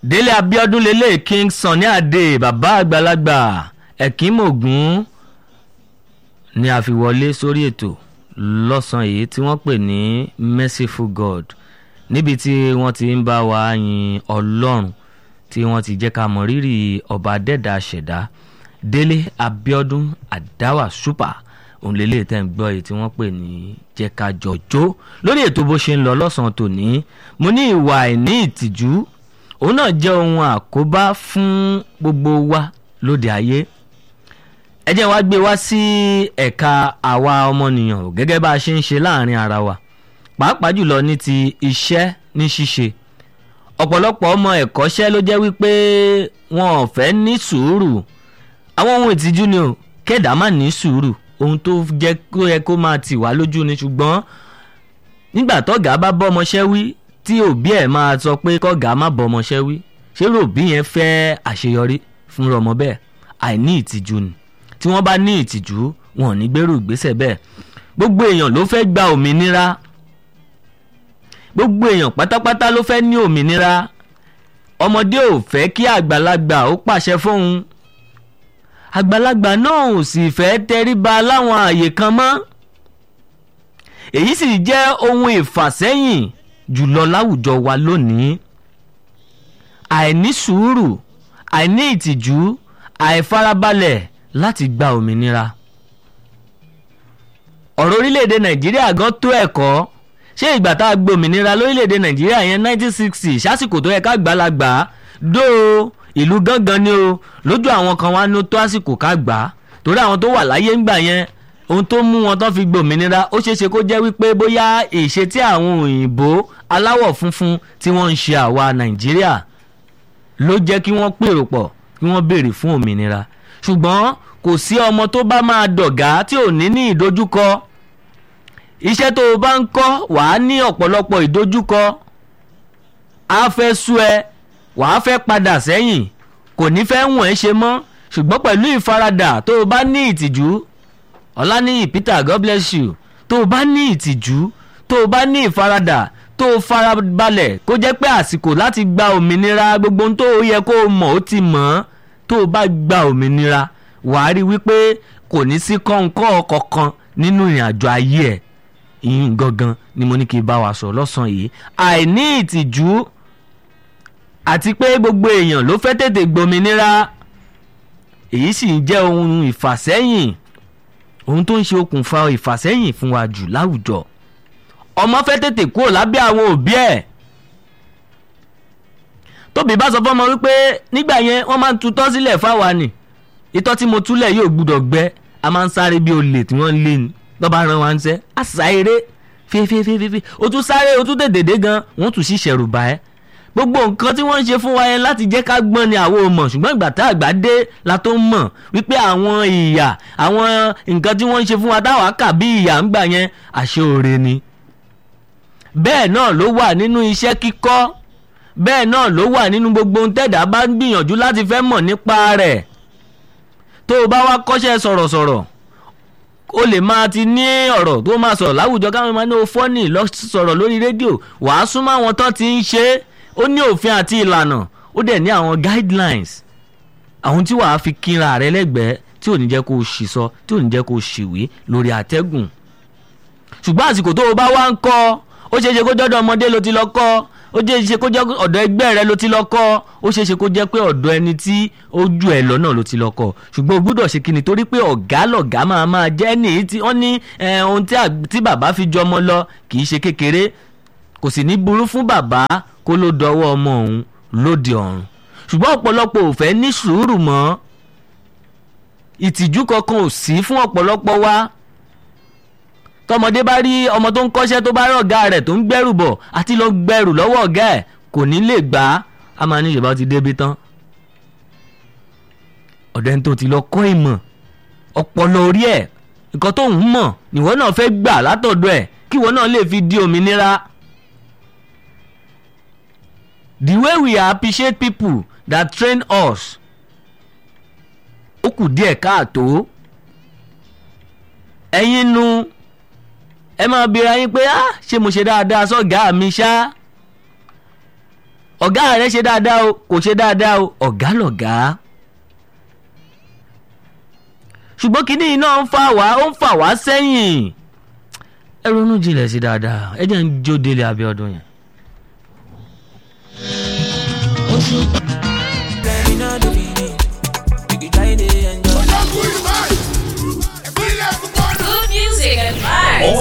délé abiodun lélẹ̀ king sunny adé bàbá àgbàlagbà ẹ̀kínmọ̀gún ni a fi wọlé sórí ètò lọ́sàn-án yìí tí wọ́n pè ní merciful god níbi tí wọ́n ti ń bá wa yin ọlọ́run tí wọ́n ti jẹ́ ká mọ rírì ọba dẹ́dà ṣẹ̀dá délé abiodun àdáwà super òun lélẹ̀ tẹ́ ń gbọ́ yìí tí wọ́n pè ní jẹ́ ká jọjó lórí ètò bó ṣe ń lọ lọ́sàn-án tòní mo ní ìwà àìní ìtìjú òun náà jẹ́ ohun àkóbá fún gbogbo wa lóde ayé ẹ jẹ́ wá gbé wá sí ẹ̀ka àwa ọmọnìyàn gẹ́gẹ́ bá a ṣe ń ṣe láàrin ara wa pàápàá jùlọ ní ti iṣẹ́ ní ṣíṣe ọ̀pọ̀lọpọ̀ ọmọ ẹ̀kọ́ṣẹ́ ló jẹ́ wípé wọn ò fẹ́ ní sùúrù àwọn ohun ìtìjú ni o kẹ́dà má ní sùúrù ohun tó jẹ́ kó yẹ kó máa tì wá lójú ni ṣùgbọ́n nígbà tọ́gà bá bọ́ ọmọṣẹ́ wí tí òbí ẹ̀ máa sọ pé kọ́gà má bọ́ ọmọṣẹ́ wí ṣé òbí yẹn fẹ́ àṣeyọrí fún ọmọ bẹ́ẹ̀ àìní ìtìjú ni tí wọ́n bá ní ìtìjú wọn ò ní gbèrú ìgbésẹ̀ bẹ́ẹ̀ gbogbo èèyàn ló fẹ́ gba òmìnira gbogbo èèyàn pátápátá ló fẹ́ ní òmìnira ọmọdé ò fẹ́ kí àgbàlagbà ó pàṣẹ fóun àgbàlagbà náà ò sì fẹ́ tẹríba láwọn àyè kan mọ́ èyí sì jẹ́ ohun ìfàsẹ́yìn jùlọ láwùjọ wa lónìí àìní sùúrù àìní ìtìjú àìfarabalẹ̀ láti gba òmìnira ọ̀rọ̀ orílẹ̀-èdè nàìjíríà gan tó ẹ̀kọ́ ṣé ìgbà tá a gbé òmìnira lórílẹ̀‐èdè nàìjíríà yẹn 1960 sásìkò tó yẹ ká gbàlagbà dó ìlú gángan ni o lójú àwọn kan wá ní tó àsìkò ká gbà á torí àwọn tó wà láyé ńgbà yẹn ohun tó mú wọn tán fi gbé òmìnira ó ṣeé ṣe kó jẹ́ wípé bóyá ìṣe tí àwọn òyìnbó aláwọ̀ funfun tí wọ́n ń ṣe àwa nàìjíríà ló jẹ́ kí wọ́n pèrò pọ̀ kí wọ́n béèrè fún òmìnira ṣùgbọ́n kò sí ọmọ tó bá máa dọ̀gá tí ò ní ní ìdojúkọ iṣẹ́ tó o bá ń kọ́ wàá ní ọ̀pọ̀lọpọ̀ ìdojúkọ á fẹ́ sú ẹ wàá fẹ́ padà sẹ́yìn kò ní fẹ́ wọ̀n ẹ́ ṣe mọ́ ṣùgbọ́n pẹ̀lú ìfaradà tó o bá ní ìtìjú ọláníyì peter god bless you tó o bá ní ìtìjú tó o bá ní ìfaradà tó o farabalẹ̀ kó jẹ́ pé àsìkò láti gba òmìnira gbogbo ohun tó o yẹ kó o mọ̀ ó ti mọ̀ ọ́ tó o bá gba òmìnira wàá rí wípé kò ní sí kọ́ńkọ́ kankan nínú ìrìn àjò ayé ẹ̀ ìyìn gangan ni mo ní kí n bá wa sọ lọ́sàn-án yìí àìní ìtìjú àti pé gbogbo èèyàn ló fẹ́ tètè gbòmìnira èyí sì ń jẹ́ ohun ìfàsẹ́yìn ohun tó ń ṣe okùnfà ìfàsẹ́yìn fún wa jù láwùjọ ọmọ fẹ́ tètè kúrò lábẹ́ àwọn òbí ẹ̀ tóbi bá sọ fọmọ wípé nígbà yẹn wọ́n máa ń tutọ́ sílẹ̀ fáwa ni ìtọ́ tí mo túlẹ̀ yóò gbúdọ̀ gbẹ a máa ń sáré bí olè tí wọ́n ń lé ni lọ́ba ran wa ń sẹ́ a sá eré fífífífí o tún sáré o tún tètè dé gan wọ́n tún sì ṣẹ̀rù bá ẹ́ gbogbo nǹkan tí wọ́n ń ṣe fún wa yẹn láti jẹ́ ká gbọ́n ni àwọn ò mọ̀ ṣùgbọ́n ìgbà tá àgbà dé la tó mọ̀ wípé àwọn ìyà àwọn nǹkan tí wọ́n ń ṣe fún wa táwa kà bí ìyà ń gbà yẹn àṣẹ òre ni. bẹ́ẹ̀ náà ló wà nínú iṣẹ́ kíkọ́ bẹ́ẹ̀ náà ló wà nínú gbogbo ohun tẹ̀dá bá ń gbìyànjú láti fẹ́ mọ̀ nípa rẹ̀ tó o bá wá kọ́ṣẹ́ sọ̀rọ̀sọ̀rọ̀ o lè máa ti ní ọ̀rọ̀ tó máa sọ̀rọ̀ láwùjọ káwọn máa ní o fọ́nì lọ sọ̀rọ̀ lórí rédíò wàá súnmọ́ àwọn tán ti ń ṣe é ó ní òfin àti ìlànà ó dẹ̀ ní àwọn guidelines àwọn tí wàá fi kínra rẹ lẹ́gbẹ̀ẹ́ tí ò ní jẹ́ kó o ṣì sọ tí ò ní jẹ́ kó o ṣìwé lórí àtẹ́gùn ṣùgbọ́n àsìkò tó o bá wá ń kọ́ ó ṣeé ṣe kó jọ́dọ̀ ọmọdé ló ti lọ kọ́ ó ṣeé ṣe kó jẹ́ ọ̀dọ̀ ẹgbẹ́ rẹ ló ti lọ kọ́ ó ṣeé ṣe kó jẹ́ pé ọ̀dọ̀ ẹni tí ó ju ẹ̀ lọ́nà ló ti lọ kọ́ ṣùgbọ́n o gbúdọ̀ ṣe kíni torí pé ọ̀gá lọ̀gá máa máa jẹ́ ní tí wọ́n ní ohun tí bàbá fi jọ ọmọ lọ kì í ṣe kékeré kò sì ní burú fún bàbá kó ló dọwọ́ ọmọ òun lóde ọ̀run ṣùgbọ́n ọ̀pọ̀lọpọ̀ ò fẹ́ ní sùúrù mọ́ ìtìjú kankan ò sí fún ọ̀pọ̀lọpọ̀ wa tọmọdé bá rí ọmọ tó ń kọ́ṣẹ́ tó bá rí ọ̀gá rẹ̀ tó ń gbẹ́rù bọ̀ àti lọ gbẹ́rù lọ́wọ́ ọ̀gá ẹ̀ kò ní lè gbà á a máa ní ìṣèbá ti débi tán ọ̀dọ̀ ẹni tó ti lọ kọ́ ìmọ̀ ọpọlọ orí ẹ̀ nǹkan tó ń mọ̀ níwọ náà fẹ́ gbà látọ̀dọ̀ ẹ̀ kí ìwọ náà lè fi di òmìnira. the way we appreciate people that train us ó kù díẹ̀ káàtó ẹ̀yin nu ẹ máa bi ara yín pé ah ṣé mo ṣe dáadáa sọ́gàá mi ṣá ọ̀gá rẹ̀ ṣe dáadáa o kò ṣe dáadáa o ọ̀gá lọ̀gá ṣùgbọ́n kínní iná ń fà wá ó ń fà wá sẹ́yìn ẹ ronú jinlẹ̀ sí dáadáa ẹ jẹ́ ń jó délé Abíọ́dún yẹn.